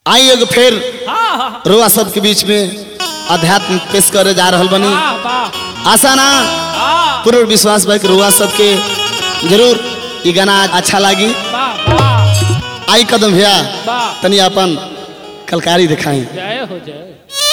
आई एगो फिर हाँ हाँ रुआ सबके बीच में अध्यात्म पेश करे जा रहल बनी वाह वाह आशा ना हाँ पूर्ण विश्वास बा कि रुआ सबके जरूर ये गाना अच्छा लागी वाह वाह आई कदम भैया वाह तनी अपन कलकारी दिखाई जय हो जय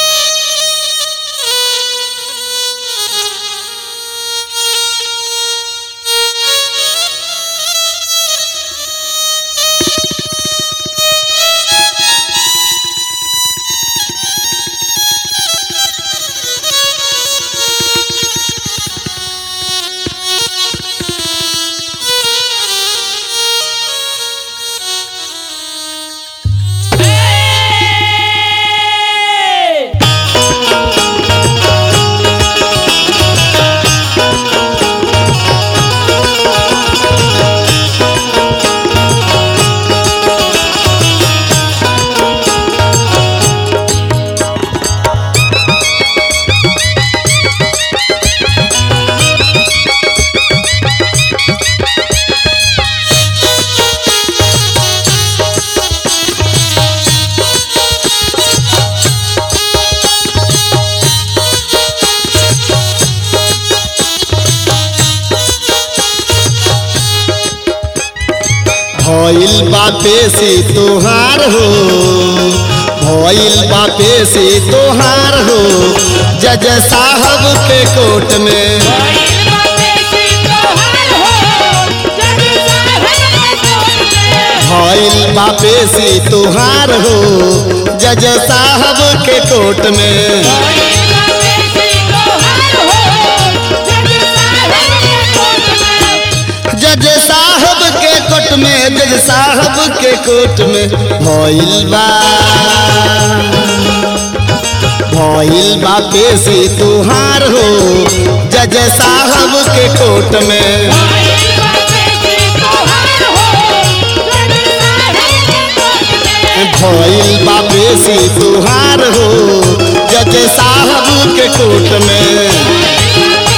भइल बापे से तोहार हो भइल बापे से तोहार हो जज साहब के कोर्ट में भइल बापे से तोहार हो जज साहब के कोर्ट में जज साहब के कोर्ट में जज साहब के कोर्ट में भइल बा भइल बापे से तोहार हो जज साहब के कोर्ट में भइल बापे से तोहार हो जज साहब के कोर्ट में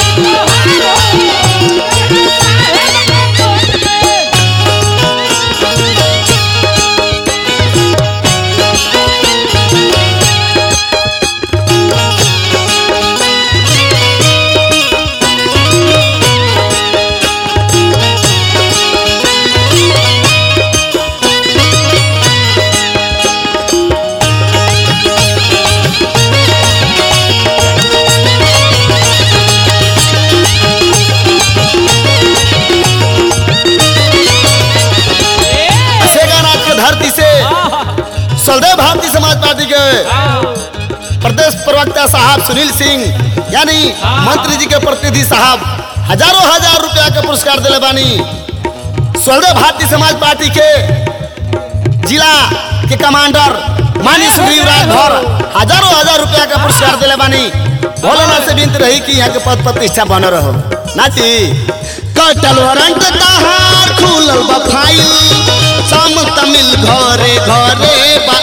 शेखानाथ के धरती से सलदेव भारतीय समाज पार्टी के प्रदेश प्रवक्ता साहब सुनील सिंह यानी मंत्री जी के प्रतिनिधि साहब हजारों हजार रुपया के पुरस्कार दिले बानी स्वदेव भारतीय समाज पार्टी के जिला के कमांडर मानी सुग्रीव राजभर हजारों हजार रुपया का पुरस्कार दिले बानी भोलेनाथ से विनती रही कि यहाँ के पद प्रतिष्ठा बन रहो नाची कटल वारंट तहार खुलल बा फाइल सम तमिल घरे घरे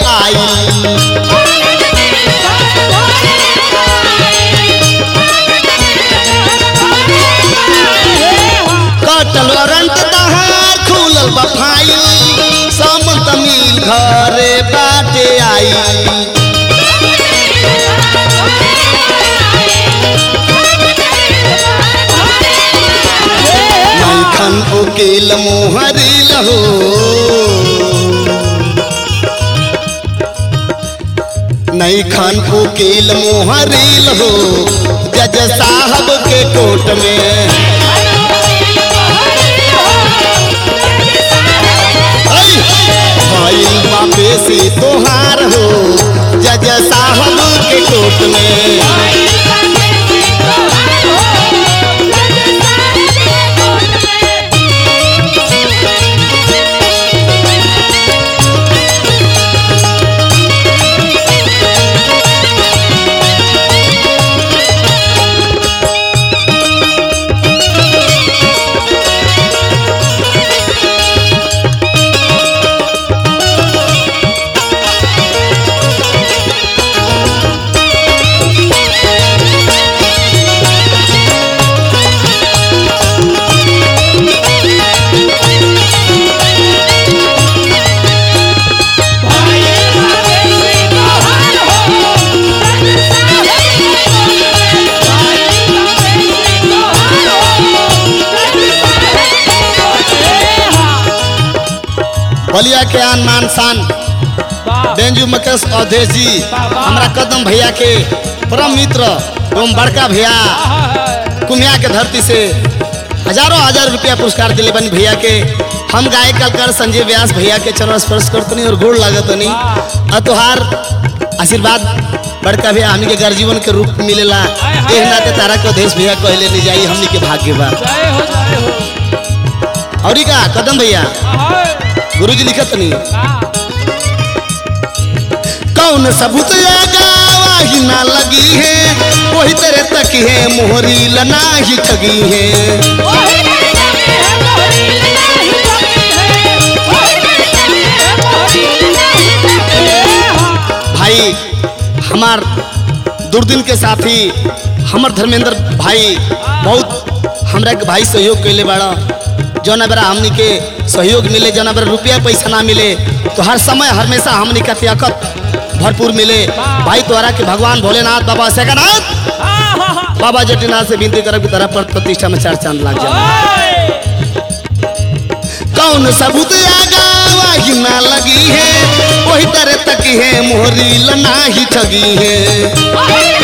बाई कटल वारंट तहार खुलल बा फाइल सम तमिल घरे बाटे आई नैखन उकेल मोहरी लहो नैखन उकेल मोहरी लहो जज साहब के कोर्ट में ऐ, भइल बापे से तोहार हो जज साहब के कोर्ट में बलिया के आन मान शान वाह बेंजू मुकेश अवधेश जी हमरा कदम भैया के परम मित्र एवं बड़का भैया कुमिया के धरती से हजारों हजार रुपया पुरस्कार दिले बनी भैया के हम गाय कलकर संजय व्यास भैया के चरण स्पर्श करतनी और गोड़ लागतनी आ तोहार आशीर्वाद बड़का भैया हमनी के गर्जीवन के रूप में मिलेला एह नाते तारा के अवधेश भैया कहले नहीं जाई हमनी के भाग्य बा जय हो जय हो और का कदम भैया आहा, गुरुजी लिखत नहीं वाह, कौन सबूत आगा ही ना लगी है वही तेरे तक है मोहरी लना ही ठगी है भाई हमार दुर्दिन के साथी हमर धर्मेंद्र भाई बहुत हमरा के भाई सहयोग कैले बाड़ा जौना बेरा हमनी के सहयोग मिले जौना बेरा रुपया पैसा ना मिले तो हर समय हमेशा हमनी का त्याकत भरपूर मिले भाई तोहरा के भगवान भोलेनाथ बाबा सेकनाथ आहा, बाबा जटिनाथ से विनती करब कि तरह पर प्रतिष्ठा में चार चांद लग जाए ओए, कौन सबूत आगा वाही ना लगी है वही तरह तक है मोहरी लना ही ठगी है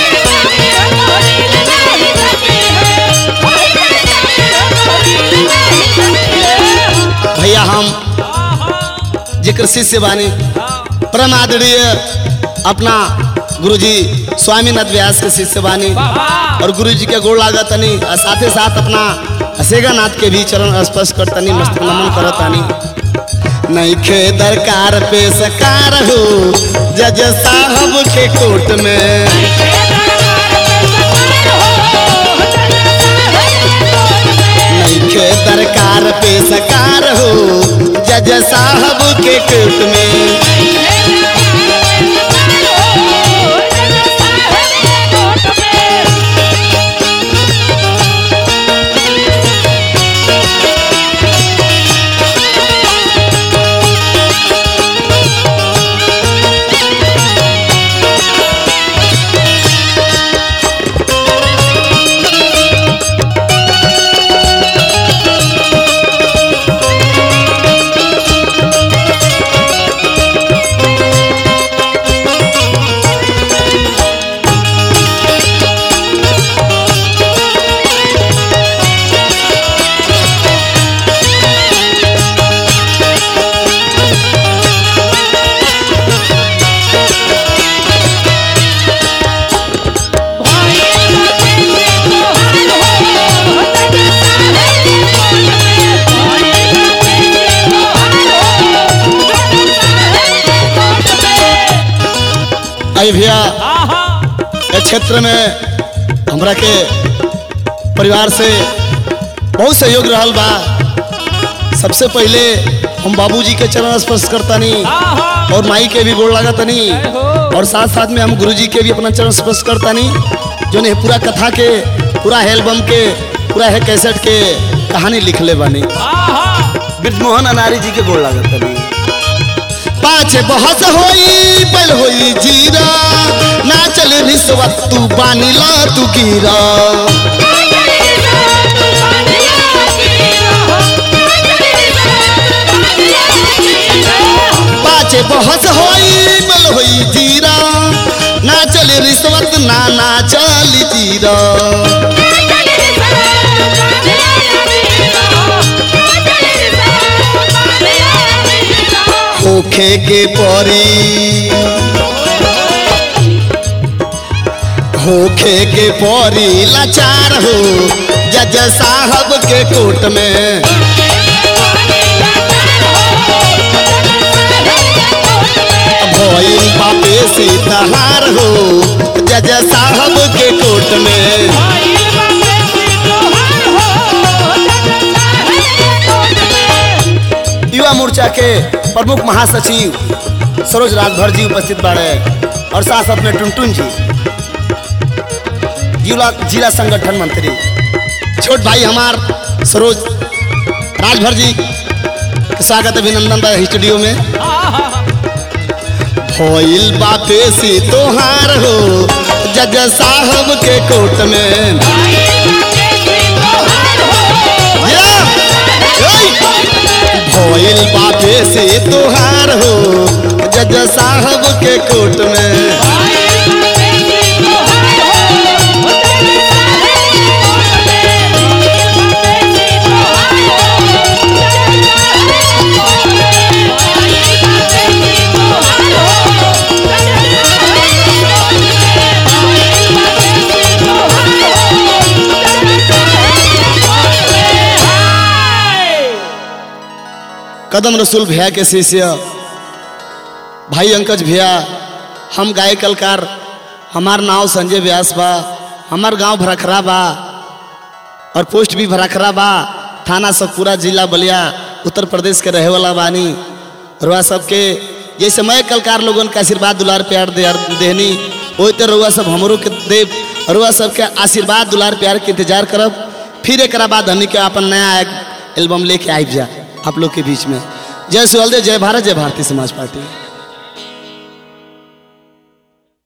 भैया हम जिक्र शिष्य बानी परम आदरणीय अपना गुरुजी स्वामीनाथ व्यास के शिष्य बानी वाह, और गुरुजी के गोड़ लागत तनी और साथे साथ अपना असेगा नाथ के भी चरण स्पर्श करतनी मस्तक नमन करतानी नहीं खे दरकार पे सकार हो जज साहब के कोर्ट में नहीं खे दरकार पे सकार हो जज साहब के कोर्ट में आई भैया आहा, इस क्षेत्र में हमरा के परिवार से बहुत सहयोग रहल बा सबसे पहले हम बाबूजी के चरण स्पर्श करतानी आहा, और माई के भी गोड़ लागतानी जय हो। और साथ साथ में हम गुरुजी के भी अपना चरण स्पर्श करतानी जो ने पूरा कथा के पूरा एल्बम के पूरा है कैसेट के कहानी लिखले बानी आहा, ब्रजमोहन अनारी जी के गोड़ लागतानी पाँच बहस होई बल होई जीरा ना चल रिश्वत तू बानी ला तू गिरा पाँच बहस होई बल होई जीरा ना चल रिश्वत ना ना चल जीरा होखे के परी होखे के परी लाचार हो जज साहब के कोर्ट में भइल बापे से तहार हो जज साहब के कोर्ट में आइल बाटे सिद्धोहर हो, युवा मोर्चा के प्रमुख महासचिव सरोज राजभर जी उपस्थित बाड़े और साथ साथ में टुनटुन जी जिला जिला संगठन मंत्री छोट भाई हमार सरोज राजभर जी के स्वागत अभिनंदन बा स्टूडियो में आहा, भइल बापे से तोहार हो जज साहब के कोर्ट में आइल बाटे सिद्धोहर हो, या! ओय! भइल बापे से तोहार हो जज साहब के कोर्ट में कदम रसूल भैया के शिष्य भाई अंकज भैया हम गाय कलकार हमार नाव संजय व्यास बा हमार गांव भरखरा बा और पोस्ट भी भरखरा बा थाना सब पूरा जिला बलिया उत्तर प्रदेश के रहे वाला बानी रुआ सबके जैसे मैं कलकार लोगन के आशीर्वाद दुलार प्यार दे देहनी वही तो रुआ सब हमरो के देव रुआ सबके आशीर्वाद दुलार प्यार के इंतजार करब फिर एक बाद हमनी के अपन नया एल्बम लेके आबि जा आप लोग के बीच में जय सुहलदेव जय भारत जय भारतीय समाज पार्टी